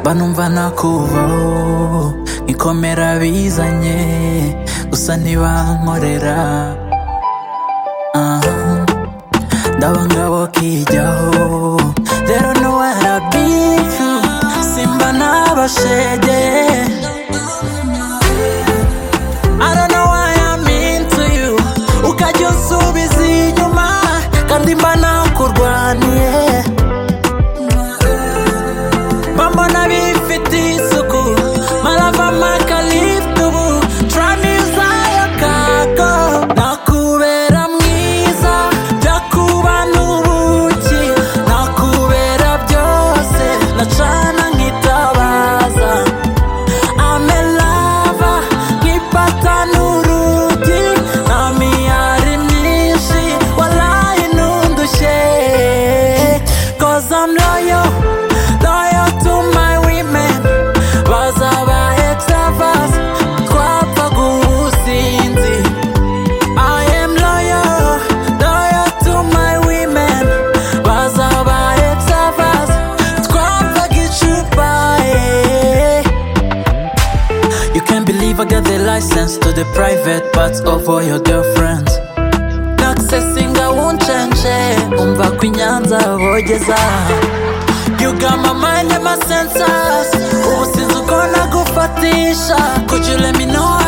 mba numva nakuvaho nkikomera bizanye gusa ntibankorera aha ndaba ngabo kijyaho rero nuwarabika simba n'abashege I don't know why I'm into you ukajya unsubiza inyuma kandi mba nakurwaniye bambona bifite isuku marava amakaritu ubu turamizayo kago nakubera mwiza jya kuba n'ubuki nakubera byose nacana nkitabaza amelava nkipata n'urugi na miyari myinshi walayi nundushe cause I'm loyal loyal to my women bazaba extravas twapfa gusinzi I am loyal loyal to my women bazaba extravas twapfa gicupa yeah. You can't believe I got the license to the private parts of all your girlfriends. Nakusesinga uncenje umva ko inyanza bogeza You got my mind and my senses ubu sinzi uko nagufatisha Could you let me know